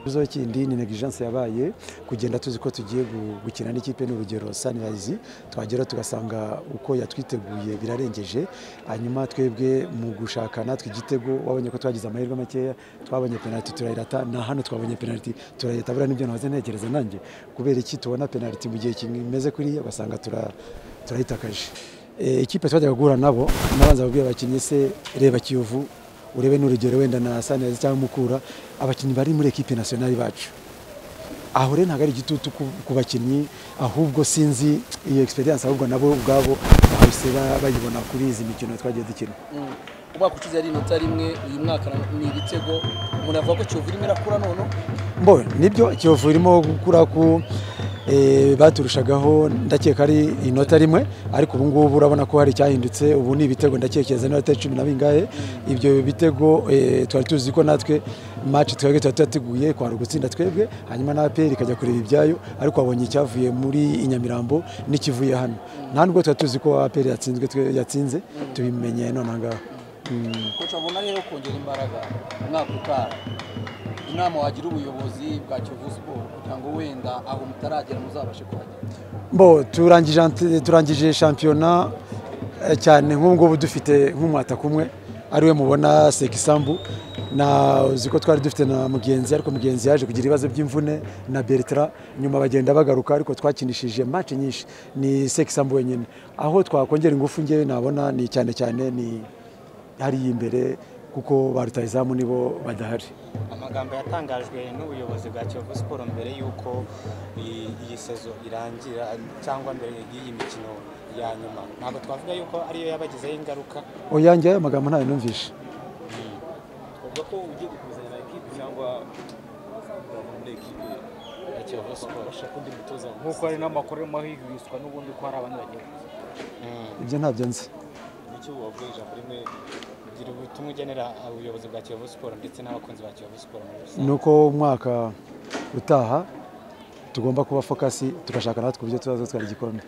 ikibazo kindi ni negligence yabaye kugenda tuzi ko tugiye gukina n'ikipe n'urugero Sunrise twagera tugasanga uko yatwiteguye birarengeje hanyuma twebwe mu gushaka natwe igitego wabonye ko twagize amahirwe makeya twabonye penalty turayirata na hano twabonye penalty turayirata buriya nibyo nahoze ntekereza nanjye kubera iki tubona penalty mu gihe kimeze kuriya ugasanga turayitakaje ikipe twajyaga guhura nabo nabanza babwira abakinnyi se reba kiyovu urebe n'urugero wenda na Sunrise cyangwa Mukura abakinnyi bari muri ekipe nationale bacu aho rero ntabwo ari igitutu ku bakinnyi ahubwo sinzi iyo experience ahubwo nabo ubwabo bahise bayibona kuri izi mikino twagiye dukina umwaka ushize yari inota rimwe uyu mwaka ni ibitego umuntu avuga ko kiyovu irimo irakura none mbo nibyo kiyovu irimo gukura ku baturushagaho ndakeka ari inota rimwe ariko ubu ngubu urabona ko hari icyahindutse ubu ni ibitego ndakekeza n'inota cumi na bingahe ibyo bitego twari tuzi ko natwe maci twebwe tuba tuyateguye kwara gutsinda twebwe hanyuma na aperi ikajya kureba ibyayo ariko wabonye icyavuye muri inyamirambo n'ikivuye hano nta nubwo tuba tuzi ko aperi yatsinzwe yatsinze tubimenye nonaha ngaha ushobora rero kongera imbaraga umwaka utaha inama wagira ubuyobozi bwa kiyovu siporo kugira ngo wenda aho mutaragera muzabashe kuhagera bo turangije shampiyona cyane nk'ubungubu dufite nk'umwataka umwe ariwe mubona sekisambu uzi ko twari dufite na mugenzi ariko mugenzi yaje kugira ibibazo by'imvune na bertara nyuma bagenda bagaruka ariko twakinishije maci nyinshi ni sekisambu wenyine aho twakongera ingufu ngewe nabona ni cyane cyane ni hariya imbere kuko ba rutayizamu nibo badahari amagambo yatangajwe n'ubuyobozi bwa kiyovu siporo mbere y'uko iyi sezo irangira cyangwa mbere y'iyi mikino ya nyuma ntabwo twavuga yuko ariyo yabagizeho ingaruka uyange aya magambo ntayo numvishe uvuga ko ugiye gukuzanira ekipi cyangwa muri ekipi ya kiyovu siporo ashaka undi mutoza nk'uko hari n'amakuru arimo hihwiswa n'ubundi ko hari abantu bagiye ibyo ntabyo nzi nicyo wavuga ijambo rimwe gira ubutumwa ugenera ubuyobozi bwa kiyovu siporo ndetse n'abakunzi ba kiyovu siporo muri rusange ni uko umwaka utaha tugomba kuba fokasi tugashaka natwe uburyo tuzazo twari igikombe